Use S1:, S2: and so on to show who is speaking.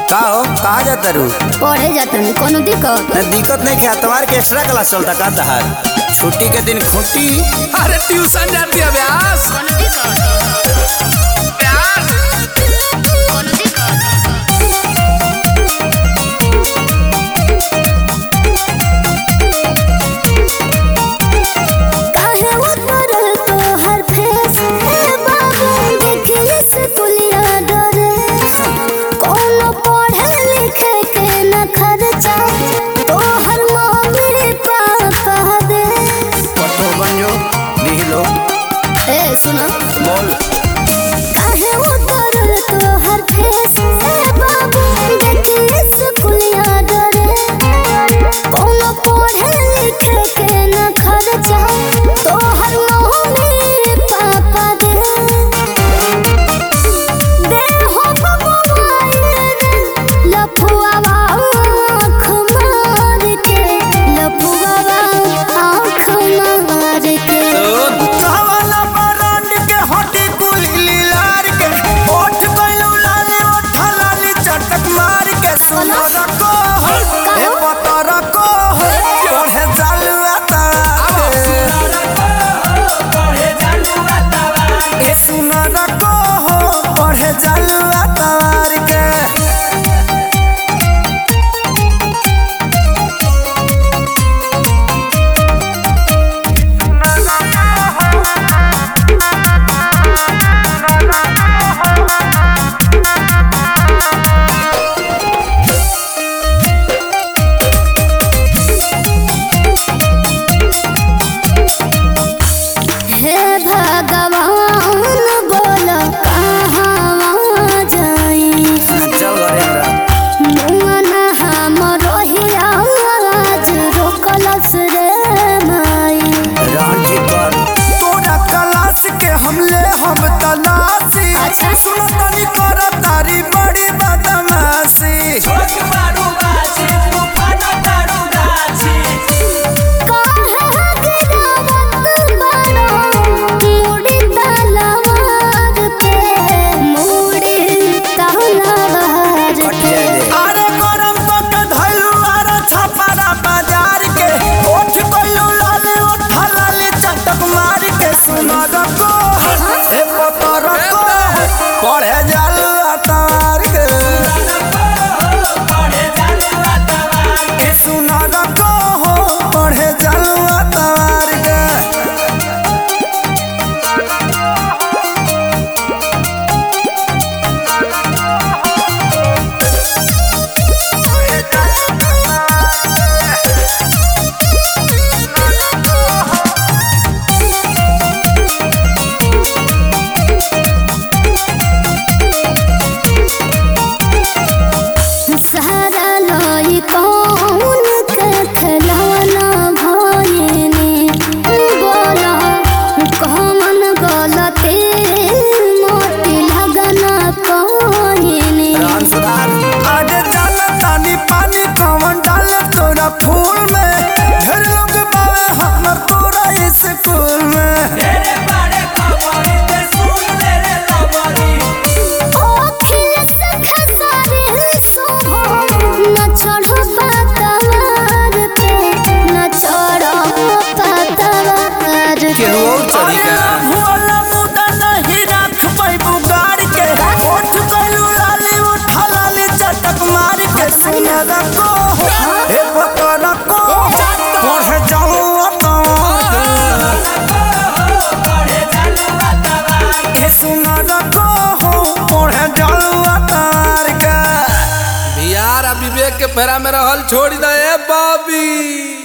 S1: का हो कहा जाता रू
S2: पढ़े जातनी कोनो दिक्कत
S1: न दिक्कत नहीं क्या तुम्हारे के एक्स्ट्रा क्लास चलता का तहार छुट्टी के दिन खुटी
S3: अरे ट्यूशन जाती है व्यास
S2: कोनो दिक्कत
S3: व्यास
S2: कोनो दिक्कत काहे उतर तो हर फेस ए बाबू देखिए से पुलिया डरे कोनो पढ़े लिखे के न खर्चा तो हर मम्मी पापा दे
S1: पतो बन जो लिख लो
S2: ए सुनो
S1: बोल
S2: काहे उतर तो हर फेस ए बाबू देखिए से पुलिया डरे कोनो पढ़े लिखे के न खर्चा तो हर मम्मी पापा दे दे हो मोबाइल लफुआ आँख मार के लफुआ आँख मार के
S1: कहवाला बरांड के हटी कुली लीलार के ओठ गइलू लाले ओठ लाली चटक मार के सुनो रको हे पतो रको पढ़े चालू आता ए सुनो रको पढ़े चालू आता के
S2: हे भगवान बोल कहाँ जाई
S1: चल घरे हमरा
S2: मन हमरो हियाज रोकलस रे माई
S1: रांची पर तोरा क्लास के हमले हम तलाशी
S2: अच्छा।
S1: सुनो तनी कर तारी बड़ी बदमाशी
S2: काहे गिरावत बारो मुड़ी तलवार पे मुड़ी तलवार पे
S1: अरे गरम पक धइलू आरो छपारा बाजार के ओठ गइलू लाले ओठ लाले चटक मार के सुनो रको हे पतो रको पढ़े जालू अतार के ए सुनो रको पढ़े जालू अतार के
S2: सारा लाई कौन के खिलौना भइनी बोला कौन गलती मोती लगना कहिनी
S1: राम सुधार आगे चल तानी पानी कौन डाल तोरा फूल में ढेर लोग बावे हमर तोरा स्कूल में
S2: अखिल से खसारी सुभो न चढ़ो पतवार पे न चढ़ो पतवार पे
S1: भोला मुदा नहीं रख पैबू गाड़ के उठ गइलू लाली उठ लाली चटक मार के सुना रखो हे पतो रखो पढ़े जाऊँ हे सुना रखो पढ़े जाऊँ अतार के
S3: बिहार आ विवेक के फेरा में रहल छोड़ दे बॉबी